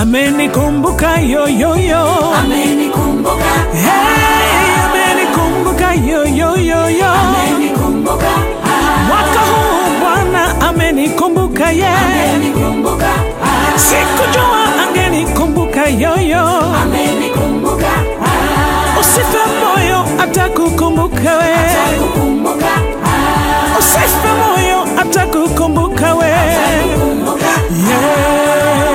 amenikumbuka yoyoyo amenikumbuka hey, amenikumbuka yoyoyoyo amenikumbuka mwaka huu bwana amenikumbuka ye amenikumbuka sikujua angenikumbuka yoyo amenikumbuka usife moyo atakukumbuka we kukumbuka usife moyo atakukumbuka we yeah.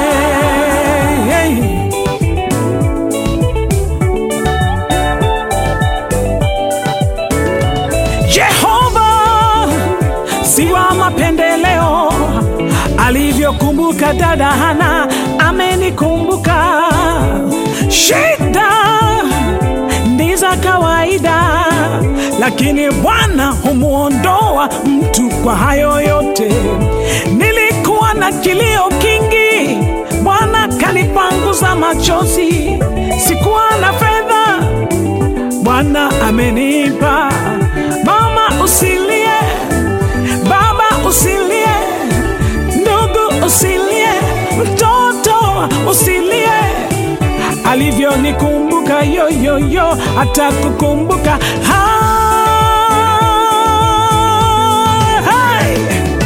Jehova si wa mapendeleo, alivyokumbuka dada Hana amenikumbuka. Shida ni za kawaida, lakini Bwana humwondoa mtu kwa hayo yote. Nilikuwa na kilio kingi, Bwana kanipanguza machozi. Sikuwa na fedha, Bwana amenipa. Mama usilie, baba usilie, ndugu usilie, mtoto usilie. Alivyonikumbuka yoyoyo, atakukumbuka Hai!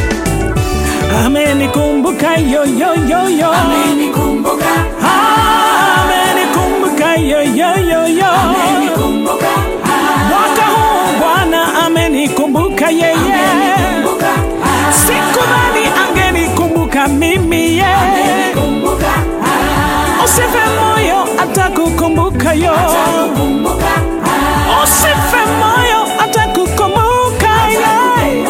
Amenikumbuka yoyoyoyo, amenikumbuka amenikumbuka yoyoyoyo. amenikumbuka Mwaka huu Bwana amenikumbuka yeye, amenikumbuka sikudhani angenikumbuka mimi ye. amenikumbuka Usife moyo, atakukumbuka yo. kukumbuka Usife moyo, atakukumbuka ye.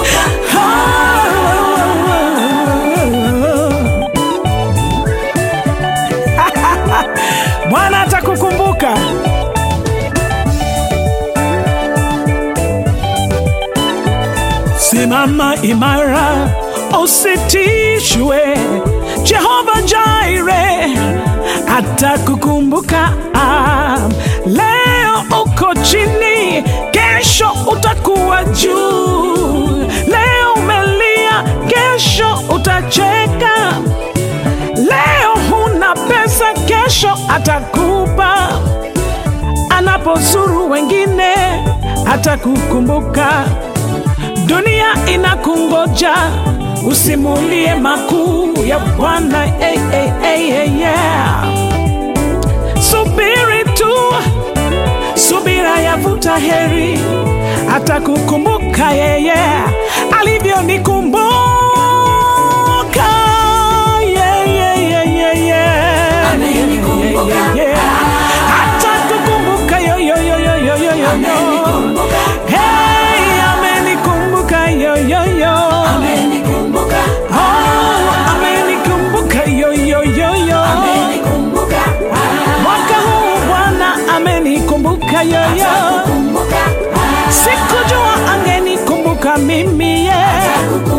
Bwana atakukumbuka. Simama imara, usitishwe. Jehova Jaire atakukumbuka. Ah, Leo uko chini, kesho utakuwa juu. Leo umelia, kesho utacheka. Leo huna pesa, kesho atakupa. Anapozuru wengine, atakukumbuka. Dunia inakungoja, usimulie makuu ya Bwana. Hey, hey, hey, hey, yeah. Subiri tu, subira yavuta heri, atakukumbuka yeye alivyonikumbuka. Yeah, yeah, yeah, yeah, yeah. Amenikumbuka. Yeah, yeah, yeah. Atakukumbuka yo, yo, yo, yo, yo, yo, yo, yo. amenikumbuka Hey, amenikumbuka yo, yo, yo. amenikumbuka Oh, amenikumbuka yo, yo, yo, yo. amenikumbuka Mwaka huu Bwana amenikumbuka yo, yo. kukumbuka Sikujua angenikumbuka mimi ye. kukumbuka